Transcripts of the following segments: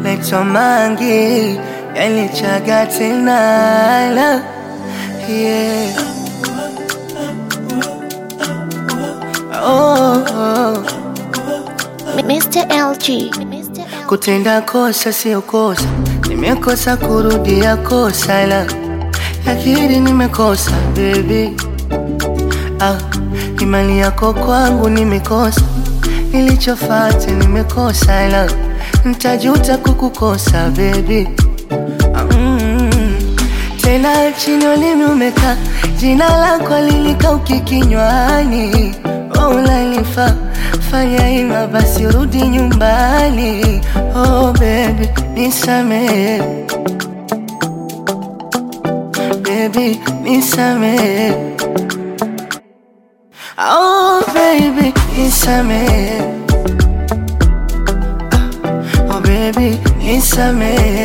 naitwa Mangi, yalichaga tena la yeah. oh, oh. Mr. LG. Kutenda kosa sio kosa, nimekosa kurudia kosa la lakini nimekosa baby. Ah, imani yako kwangu nimekosa, nilichofata nimekosa la ntajuta kukukosa baby. Ah, mm, tena chini ulimi umekaa, jina lako lilikauki kinywani, oh, unanifaa fanya ima basi rudi nyumbani oh baby nisamehe baby nisamehe oh baby nisamehe oh baby nisamehe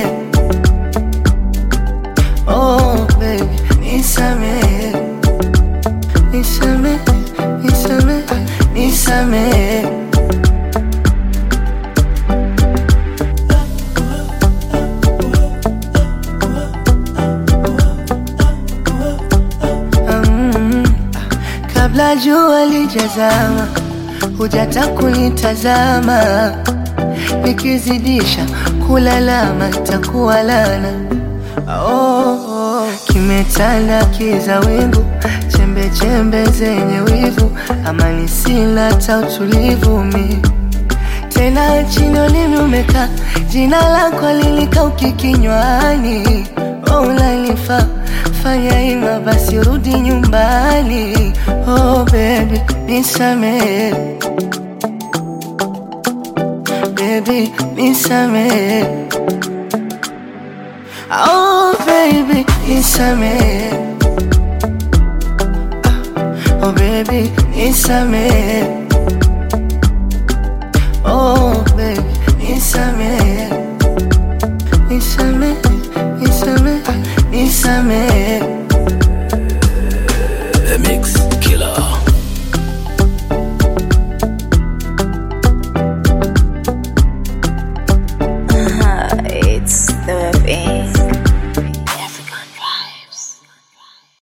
oh baby nisamehe nisamehe nisamehe nisamehe Mm, kabla jua lijazama, hujata kunitazama, nikizidisha kulalama takuwa lana. Oh, oh. Kimetanda kiza wingu, chembe chembe zenye wivu, amani sina ta utulivu mi tena chini ulimi umekaa, jina lako lilikauki kinywani, oh, unanifaa fanya ima basi rudi nyumbani, oh baby nisamehe, baby nisamehe, oh baby nisamehe, oh baby nisamehe. Oh baby, nisamehe, nisamehe, nisamehe, nisamehe.